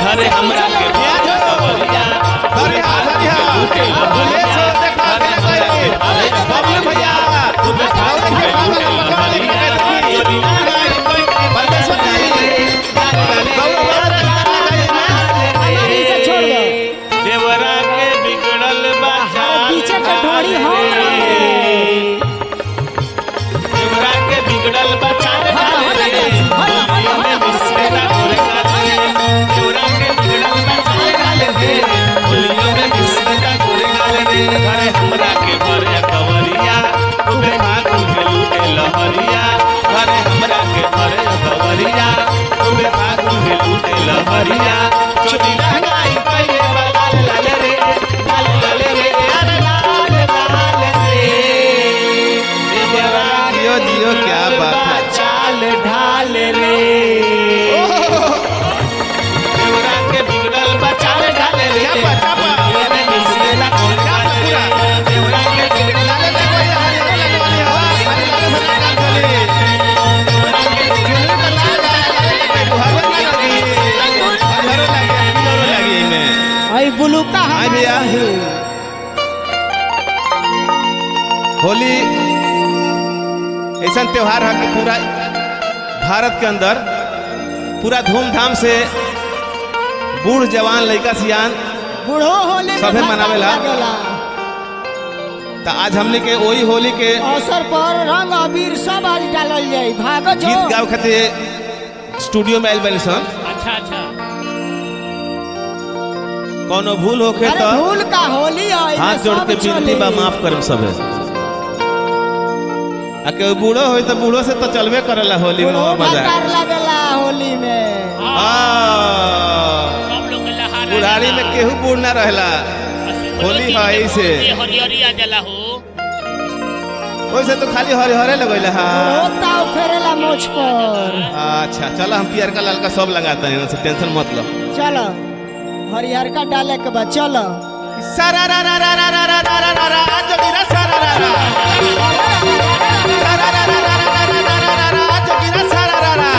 घरे हमरा के भरिया कवरिया अरे हाँ, अरे हाँ। बोले सो देखा के कोई। अरे बबलू भैया। खूबे खा और देखिए, खूबे बाबा लूटे का लहरिया देखिए, चोरी परमेश्वर जी। गौरव महाराज हमारी से छोड़ दो देवरा के बिगड़ल बचा पीछे के ढोरी हम रहे। देवरा के बिगड़ल बचा हमरा के भरे कवरिया खूबे भागू के लूटे लहरिया घरे हमरा के भरे कवरिया खूबे भागू के लूटे लहरिया चोरी लगाई पहले लाल लाल रे लाल लाल रे अरे लाल लाल रे देवरा जियो जियो क्या बात है चाल ढाल रे देवरा के बिगड़ल बचाल ढाल रे क्या बात, क्या बात? ये मिसरेला कौन ढाल रे देवरा के बिगड़ल आई बुलू का हाँ भैया होली ऐसा त्योहार है कि पूरा भारत के अंदर पूरा धूमधाम से बूढ़ जवान लड़का सियान बूढ़ो होली में सभे भरता मनावेला। लागेला। तो आज हमने के वही होली के अवसर पर रंग अबीर सब आज डालल जाई भागो जो गीत गावे खातिर स्टूडियो में आयल बनी सन अच्छा अच्छा कोनो भूल होखे अरे तो भूल का होली है एमे हाथ जोड़ सब के विनती चली। बा माफ करम सबे आ के बूढ़ो होई तो बूढ़ो से तो चलबे करेला होली में बूढ़ो मजा भतार लगेला होली में आ सब लोग लहा बुढ़ारी में केहू बूढ़ ना रहेला होली है ऐसे हरियरी आ जला हो वैसे तो खाली हरे हरे लगैला हा बूढ़ो ताव फेरेला मोछ पर अच्छा चलो हम पियर का लाल का सब लगाते हैं से टेंशन मत लो चलो हरिहर का डाले के बाद चलो सारा रा रा रा रा रा रा रा रा रा रा जोगिरा सारा रा रा सारा रा रा रा रा रा रा रा रा रा जोगिरा सारा रा रा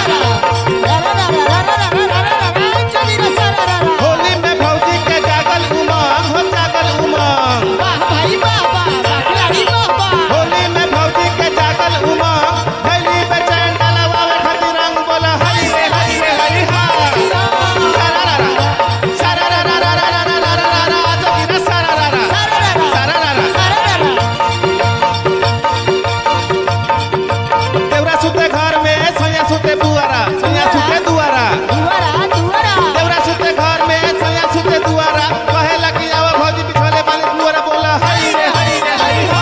होली में भौजी के जागल उमंग हो जागल उमंग वाह भाई वाह वाह वाह खिलाड़ी वाह वाह होली में भौजी के जागल उमंग भैली बेचैन डालवा में खती रंग बोला हरी रे हरी रे हरी हा सारा रा रा सारा रा रा रा रा रा रा रा रा रा जोगिरा सारा रा रा सारा रा रा देवरा सुते घर में सैया सुते बुआरा सैया सुते दुआरा दुआरा दुआरा देवरा सुते घर में सैया सुते दुआरा कहे लगी आवा भौजी बिछोले पानी दुआरा बोला हरी रे हरी रे हरी हा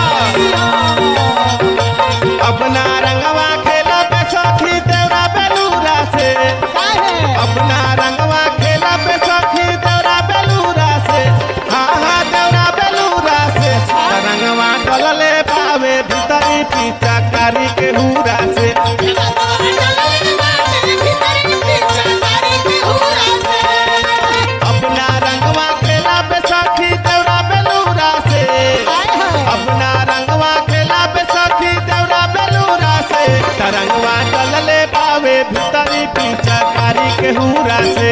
अपना रंगवा खेला पे सखी देवरा बेलूरा से काहे अपना रंगवा खेला पे सखी देवरा बेलूरा से हाँ हाँ देवरा बेलूरा से रंगवा डलले पावे भीतरी पीछा कारी के हूरा से अपना रंगवा खेला पे सखी देवरा बेलूरा से अपना रंगवा खेला पे सखी देवरा बेलूरा से तरंगवा डलले पावे भीतरी पीछा कारी के हूरा से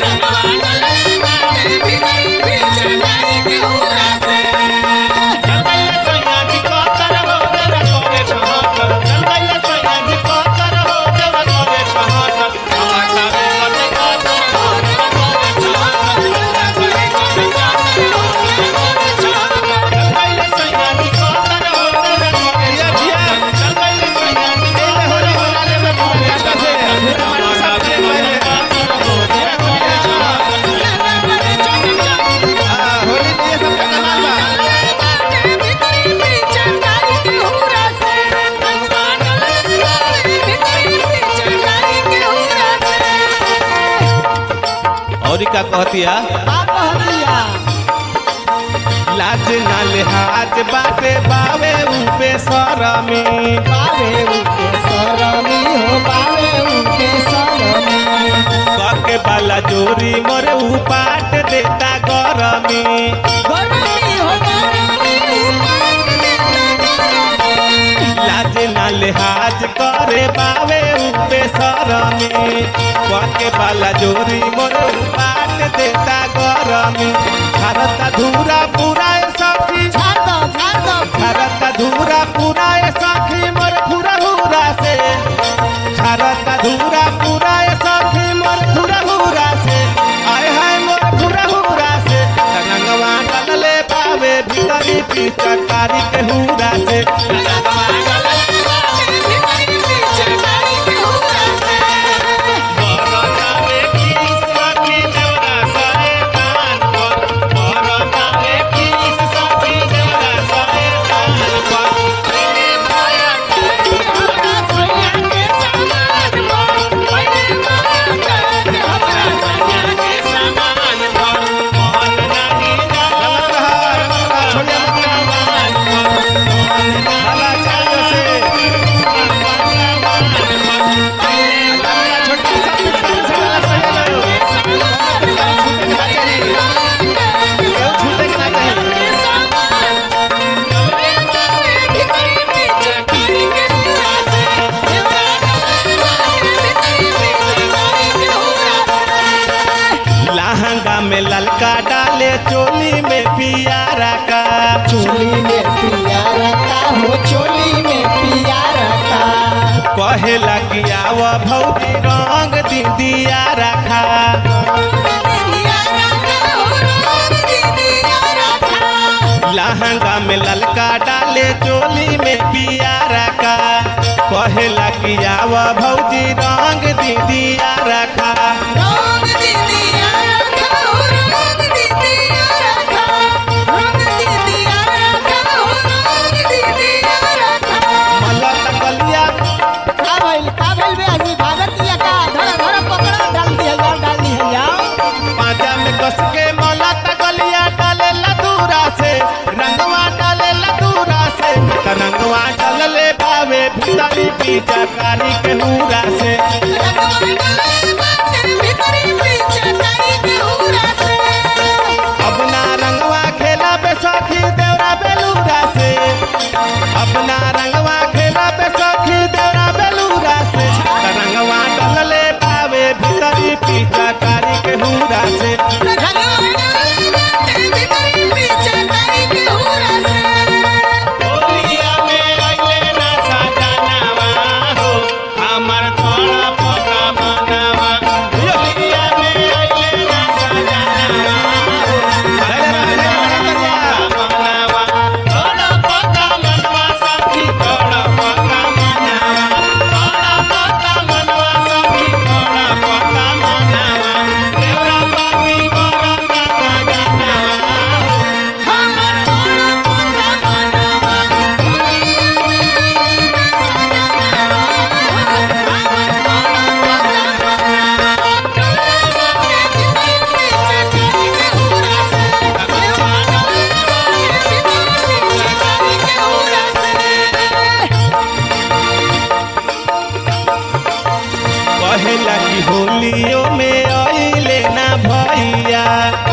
होली में ये सब का कमाल बा और का कहतिया लाज ना लिहाज बाटे बावे ऊपे सरमी करके बाला जोरी मोरे उपाट देता गरमी लाज ना लिहाज करे बावे ऊपे सरमी करके बाला जोरी मोरे उपाट झरता धूरा पूरा ए सखी झाड़ दो झाड़ दो झरता धूरा पूरा ए सखी मोर फुरा हुरा से झरता धूरा पूरा ए सखी मोर फुरा हुरा से आय हाय मोर फुरा हुरा से रंगवा डलले पावे भीतरी पिचकारी के हुरा से गलत रहा गलत रहा छोड़िया मत हाला चाहिए से छोटी सा पिचकारी से गला सही लो छूटे के ना चाहिए लहंगा में ललका डाले चोली में पियारा का चोली में पिया रहता हो चोली में पिया रहता कहेला कि आव भौजी रंग दीदिया रखा लहंगा में ललका डाले चोली में पियारा का कहेला कि आव भौजी रंग दीदिया रखा मलत कलिया का भइल का भइल बे आदमी भागत दिया का धरा धरा पकड़ा डाल दिया जाओ डाल दिया जाओ पाजा में कस के मलत कलिया डाले लदूरा से रंगवा डाले लदूरा से त रंगवा डालले बावे भीतरी पीछा कारी के हूरा से अपना रंगवा खेला बे सखी देवरा बेलूरा से अपना रंगवा खेला बे सखी देवरा बेलूरा से त रंगवा डालले बावे भीतरी पीछा कारी के हूरा से होलिया में अइले ना सजनवा हो, हमर थोड़ा पका मनवा। होलिया में अइले ना सजनवा हो, हमर थोड़ा पका मनवा। थोड़ा पका मनवा सखी, थोड़ा पका मनवा। थोड़ा पका मनवा सखी, थोड़ा पका मनवा। देवरा पापी बड़ा पका जनवा हो, कहेला कि होलियो में अइले ना भैया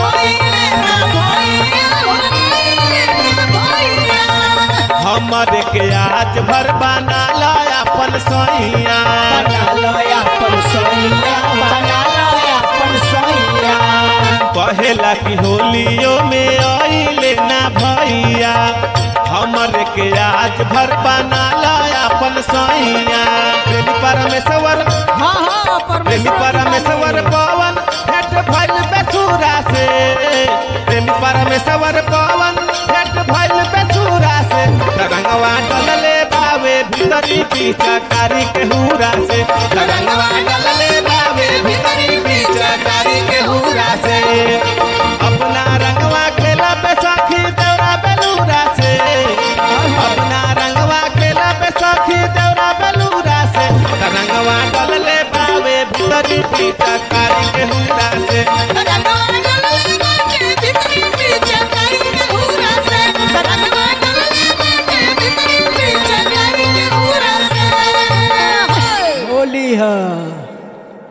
हमर के आज भर बना ला अपन सैया बना लो अपन सोनिया बना लो अपन सोनिया कहेला कि होलियो में अइले ना भैया हमर के आज भर बना ला अपन सैया प्रेमी परमेश्वर हाँ हाँ प्रेमी परमेश्वर पवन भेट भइल बेसुरा से प्रेमी परमेश्वर पवन भेट भइल बेसुरा से रंगवा डलले बावे भीतरी पीछा कारी के हुरा से